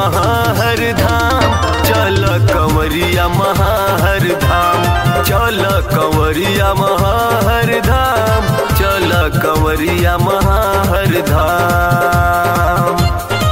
महाहर धाम चल कंवरिया महाहर धाम चल कंवरिया महाहर धाम चल कंवरिया महाहर धाम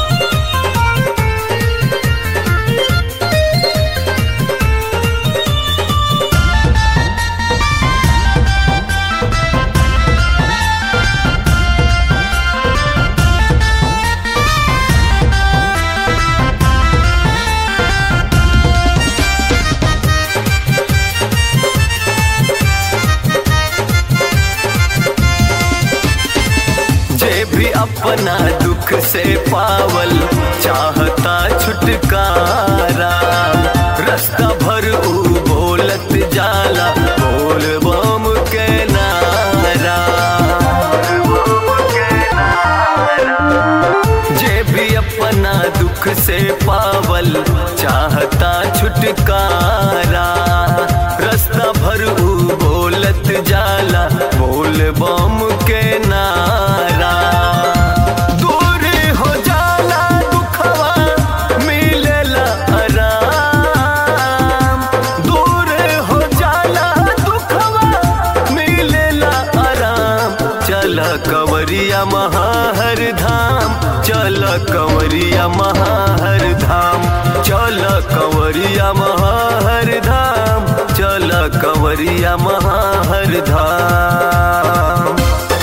जे भी अपना दुख से पावल चाहता छुटकारा रास्ता भर ऊ बोलत जाला बोल बम के नारा जे भी अपना दुख से पावल चाहता छुटकारा रास्ता भर ऊ बोलत जाला बोल बम के नारा दूर हो जाला दुखवा मिलेला आराम दूर हो जाला दुखवा मिलेला आराम चल कंवरिया महाहर धाम चल कंवरिया महाहर धाम चल कंवरिया महाहर धाम चल कंवरिया महाहर धाम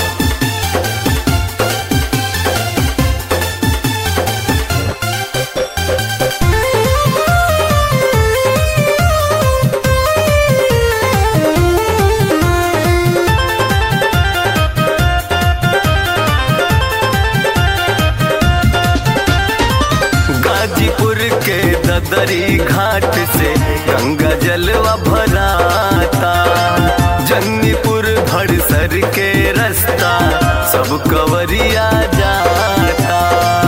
गाजीपुर के ददरी घाट से गंगा जलवा भराता जन्नीपुर भड़सर के रास्ता सब कवरिया जाता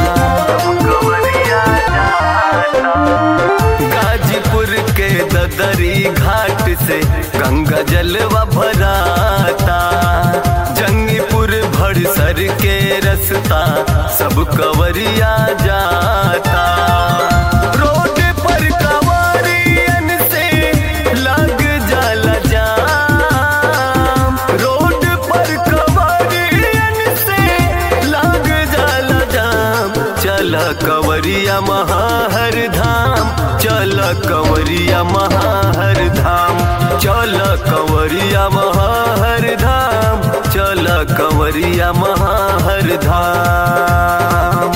गाजीपुर के ददरी घाट से गंगा जलवा भराता जंगीपुर भड़सर के रास्ता सब कवरिया जाता रोड पर कवरियन से लग जाला जाम रोड पर कवरियन से लग जाला जाम चल कंवरिया महाहर धाम चल कंवरिया महाहर धाम चल कंवरिया महाहर धाम चल कंवरिया महाहर धाम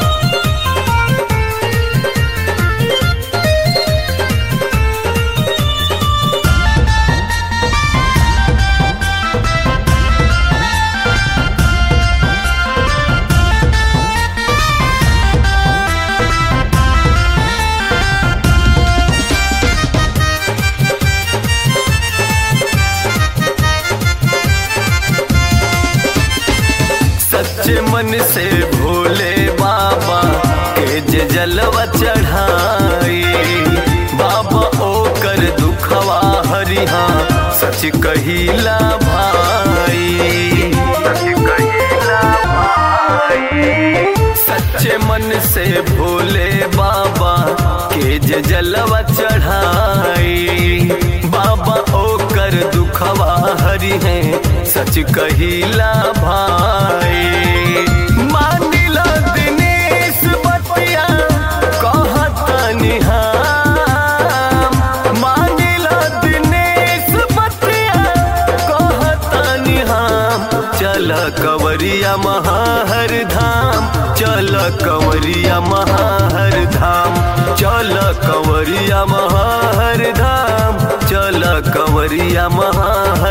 सच्चे मन से भोले बाबा के जे जलवा चढ़ाई बाबा ओकर दुखवा हरिहा सच कहिला भाई सच्चे मन से भोले बाबा के जे जलवा चढ़ाई बाबा ओकर दुखवा हरि है सच कहिला भाई मानिला दिनेश बतिया कहतनी हम मानिला दिनेश बतिया कहतनी हम चल कंवरिया महाहर धाम चल कंवरिया महाहर धाम चल कंवरिया महाहर धाम चल कंवरिया महाहर